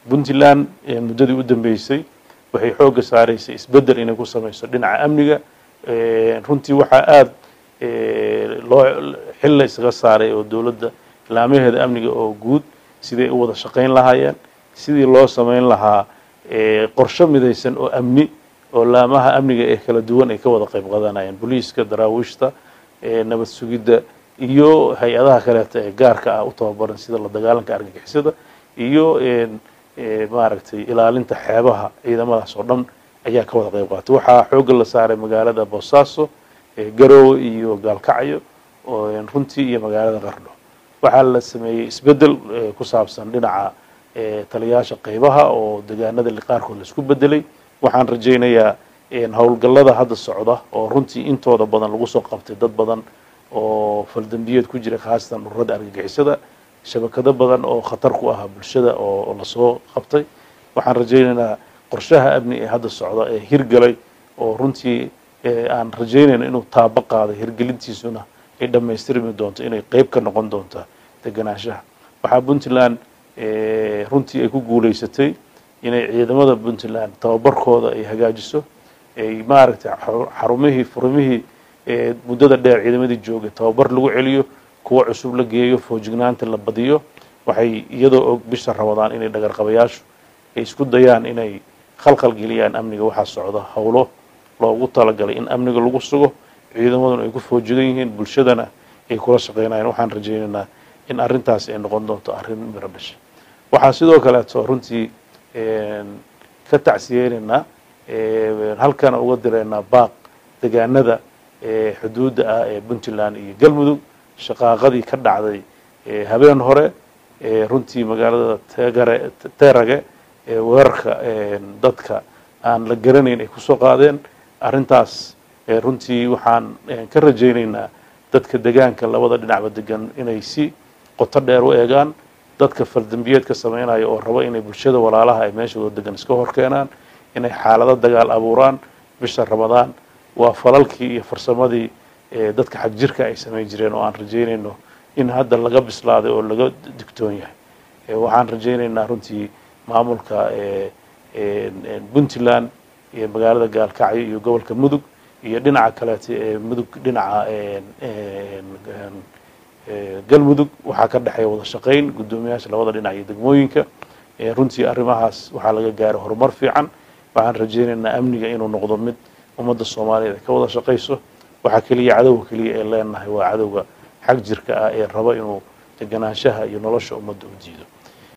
puntland muddadii u dambeysay waxay xoogga saaraysay isbeddel inay ku samayso dhinaca amniga runtii waxaa aada loo xil la isaga saaray oo dowladda laamaheeda amniga oo guud siday u wada shaqayn lahaayeen sidii loo samayn lahaa qorsho midaysan oo amni oo laamaha amniga ee kala duwan ay ka wada qayb qadanayeen booliiska daraawiishta nabad sugidda iyo hay-adaha kaleeta ee gaarka ah u tababaran sida la dagaalanka argagixisada iyo maaragtay ilaalinta xeebaha ciidamadaas oo dhan ayaa ka wada qayb qaatay waxaa xoogga la saaray magaalada boosaaso garowe iyo gaalkacyo runtii iyo magaalada qardho waxaa la sameeyey isbeddel ku saabsan dhinaca taliyaasha qaybaha oo degaanada qaarkood la isku bedelay waxaan rajaynayaa howlgallada hadda socda oo runtii intooda badan lagu soo qabtay dad badan oo faldambiyeed ku jira khaasatan ururada argagixisada shabakado badan oo khatar ku ahaa bulshada oo lasoo qabtay waxaan rajaynaynaa qorshaha amni ee hadda socda ee hirgalay oo runtii aan rajaynayno inuu taabo qaaday hirgelintiisuna ay dhammaystirmi doonto inay qeyb ka noqon doonta deganaanshaha waxaa puntland runtii ay ku guulaysatay inay ciidamada puntland tababarkooda ay hagaajiso ay maaragtay xarumihii furumihii muddada dheer ciidamadii joogay tababar lagu celiyo kuwa cusub la geeyo foojignaanta la badiyo waxay iyadoo og bisha ramadaan inay dhagarqabayaashu ay isku dayaan inay khalkhal geliyaan amniga waxaa socda howlo loogu talagalay in amniga lagu sugo ciidamaduna ay ku foojigan yihiin bulshadana ay kula shaqeynayaan waxaan rajaynaynaa in arrintaas ay noqon doonto arrin miro dhasha waxaan sidoo kaleeto runtii ka tacsiyeynaynaa halkana uga direynaa baaq degaanada xuduudda ah ee puntland iyo galmudug shaqaaqadii ka dhacday habeen hore runtii magaalada tegare terage weerarka dadka aan la garanayn ay kusoo qaadeen arrintaas runtii waxaan ka rajaynaynaa dadka degaanka labada dhinacba degan inay si qoto dheer u eegaan dadka faldambiyeedka sameynaya oo raba inay bulshada walaalaha ay meeshooda degan iska hor keenaan inay xaalado dagaal abuuraan bisha ramadaan waa falalkii iyo farsamadii dadka xag jirka ay samayn jireen oo aan rajaynayno in hadda laga bislaaday oo laga digtoon yahay waxaan rajaynaynaa runtii maamulka puntland iyo magaalada gaalkacyo iyo gobolka mudug iyo dhinaca kaleeta ee mudug dhinaca galmudug waxaa ka dhexeeya wada shaqayn guddoomiyaasha labada dhinac iyo degmooyinka runtii arrimahaas waxaa laga gaaray horumar fiican waxaan rajaynaynaa amniga inuu noqdo mid ummadda soomaaliyeed ay ka wada shaqayso waxaa keliya cadowga keliya ee leenahay waa cadowga xag jirka ah ee raba inuu deganaanshaha iyo nolosha ummadda u diido